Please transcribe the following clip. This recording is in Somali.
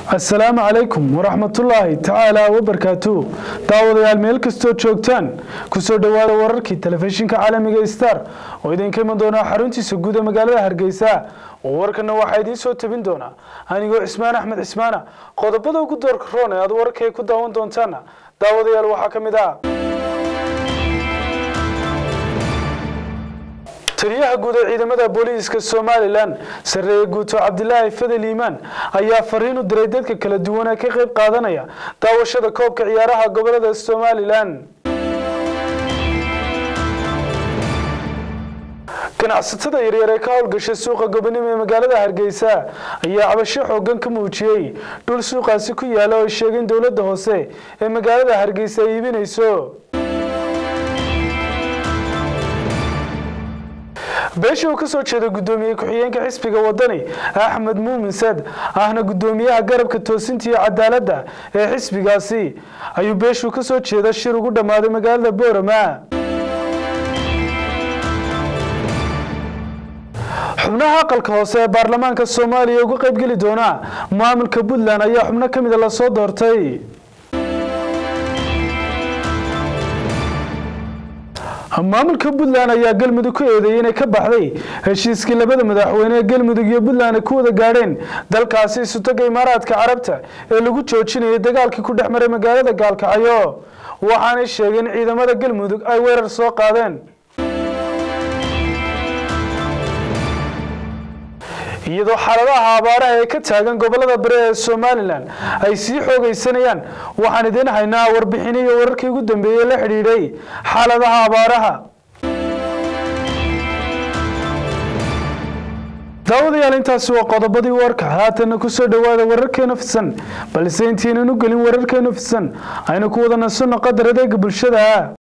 asalaamu calaykum waraxmatullaahi tacaala wabarkaatu daawadayaal meel kastoo joogtaan kusoo dhowaada wararkii telefishinka caalamiga star oo idinka iman doonaa xaruntiisa guud ee magaalada hargeysa oo warkana waxaa idiin soo tabin doonaa anigoo cismaan axmed cismaana qodobada ugu doorka roon ee aad wararkay ku daawan doontaana daawadayaal waxaa ka mid ah taliyaha guud ee ciidamada booliiska somalilan sarreeye guuto cabdilaahi fadel iimaan ayaa fariin u diray dadka kala duwan ee ka qayb qaadanaya daawashada koobka ciyaaraha gobolada somalilan ganacsatada yaryar ee ka howlgashay suuqa gobonimo ee magaalada hargeysa ayaa cabasho xoogan ka muujiyey dhul suuqaasi ku yaala oo ay sheegeen dowladda hoose ee magaalada hargeysa ay iibinayso beesha uu ka soo jeeda guddoomiye ku-xigeenka xisbiga wadani axmed muumin sad ahna guddoomiyaha garabka toosinta iyo cadaaladda ee xisbigaasi ayuu beeshuu ka soo jeeda shir ugu dhammaaday magaalada boorama xubnaha aqalka hoose ee baarlamaanka soomaaliya uga qaybgeli doona maamulka puntland ayaa xubno ka mida lasoo doortay maamulka puntland ayaa galmudug ku eedeeyey inay ka baxday heshiiskii labada madaxweyne ee galmudug iyo puntland ay ku wada gaadheen dalkaasi isutaga imaaraadka carabta ee lagu joojinayay dagaalkii ku dhex maray magaalada gaalkacyo waxaanay sheegeen ciidamada galmudug ay weerar soo qaadeen iyadoo xaaladaha abaaraha ee ka taagan gobolada bari ee somalilan ay sii xoogaysanayaan waxaan idiin haynaa warbixino iyo wararkii ugu dambeeyey la xidhiidhay xaaladaha abaaraha daawadayaal intaasi waa qodobadii warka haatana kusoo dhowaada wararkeena fidsan balse intiinan u gelin wararkeena fidsan aynu ku wada nasanno qadar adeega bulshada